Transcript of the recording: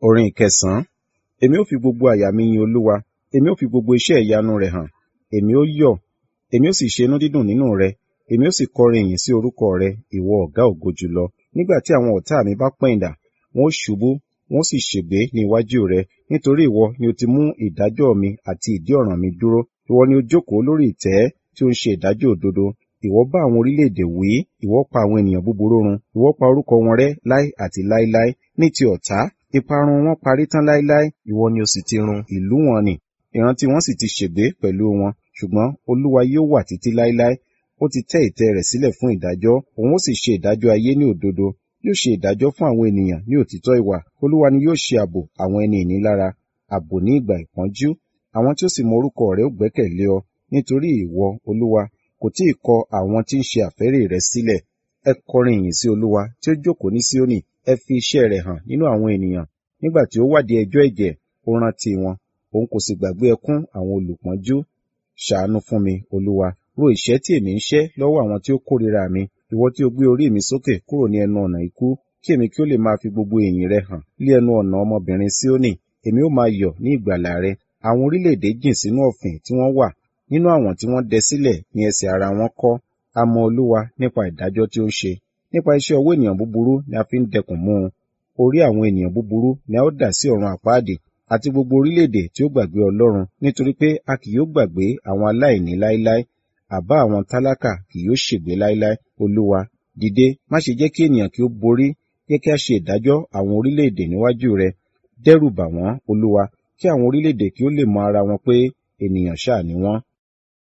Orin ìkẹsàn-án. Èmi ó fi gbogbo àyà mi yin Olúwa, èmi ó fi gbogbo iṣẹ́ ìyanu rẹ̀ hàn. Èmi ó yọ̀, èmi ó sì ṣe inú dídùn nínú rẹ, èmi ó sì kọrin ìyìn sí orúkọ rẹ, ìwọ ọ̀gá ògo jùlọ. Nígbà tí àwọn ọ̀tá mi bá pẹ̀yìndà, wọn ó ṣubú, wọn ó sì ṣègbé ní iwájú rẹ, nítorí ìwọ ni o ti mú ìdájọ́ mi àti ìdí ọ̀ràn mi dúró. Ìwọ ni ó jókòó lórí ìtẹ́ tí ó ń ṣe ìdájọ́ òdodo. Ìwọ bá àwọn orílẹ̀-èdè wí, ìwọ pa àwọn ènìyàn búburú run, ìwọ pa orúkọ wọn rẹ́ láé àti láéláé. Ní ti ọ̀tá, ìparun wọn parí tán láéláé, ìwọ ni o sì ti run ìlú wọn nì. Ìrántí wọn sì ti ṣègbé pẹ̀lú wọn, ṣùgbọ́n Olúwa yóò wà títí láéláé. Ó ti tẹ́ ìtẹ́ rẹ̀ sílẹ̀ fún ìdájọ́, òun ó sì ṣe ìdájọ́ ayé ní òdodo. Yóò ṣe ìdájọ́ fún àwọn ènìyàn ní òtítọ́ ìwà. Olúwa ni yóò ṣe ààbò àwọn ẹni ìnilára, ààbò ní ìgbà ìpọ́njú. Àwọn tí ó sì mọ orúkọ rẹ̀ ó gbẹ́kẹ̀lé ọ, nítorí ìwọ, Olúwa, kò tí ì kọ àwọn tí ń ṣe àfẹ́rí rẹ sílẹ̀. Ẹ kọrin ìyìn sí Olúwa tí ó jókòó ní Síónì, ẹ fi iṣẹ́ rẹ̀ hàn nínú àwọn ènìyàn. Nígbà tí ó wádìí ẹjọ́ ẹ̀jẹ̀, ó rántí wọn, òun kò sì gbàgbé ẹkún àwọn olùpọ́njú. Ṣàánú fún mi, Olúwa, ro ìṣẹ́ tí èmi ń ṣẹ́ lọ́wọ́ àwọn tí ó kórìíra mi. Ìwọ tí ó gbé orí mi sókè kúrò ní ẹnu ọ̀nà ikú, kí èmi kí ó lè máa fi gbogbo ìyìn rẹ hàn lé ẹnu ọ̀nà ọmọbìnrin Síónì. Èmi ó máa yọ̀ ní ìgbàlà rẹ. Àwọn orílẹ̀-èdè jìn sínú ọ̀fìn tí wọ́n wà, nínú àwọn tí wọ́n dẹ sílẹ̀ ní ẹsẹ̀ ara wọn kọ́. A mọ Olúwa nípa ìdájọ́ tí ó ń ṣe. Nípa iṣẹ́ ọwọ́ ènìyàn búburú ni a fi ń dẹkùn mú un. Orí àwọn ènìyàn búburú ni a ó dà sí ọ̀run àpáàdì, àti gbogbo orílẹ̀-èdè tí ó gbàgbé Ọlọ́run, nítorí pé a kì yóò gbàgbé àwọn aláìní láéláé. Àbá àwọn tálákà kì yóò ṣègbé láéláé. Olúwa, dìde, má ṣe jẹ́ kí ènìyàn kí ó borí. Jẹ́ kí a ṣe ìdájọ́ àwọn orílẹ̀-èdè níwájú rẹ. Dẹ́rù bà wọ́n, Olúwa, kí àwọn orílẹ̀-èdè kí ó lè mọ ara wọn pé ènìyàn ṣáà ni wọ́n.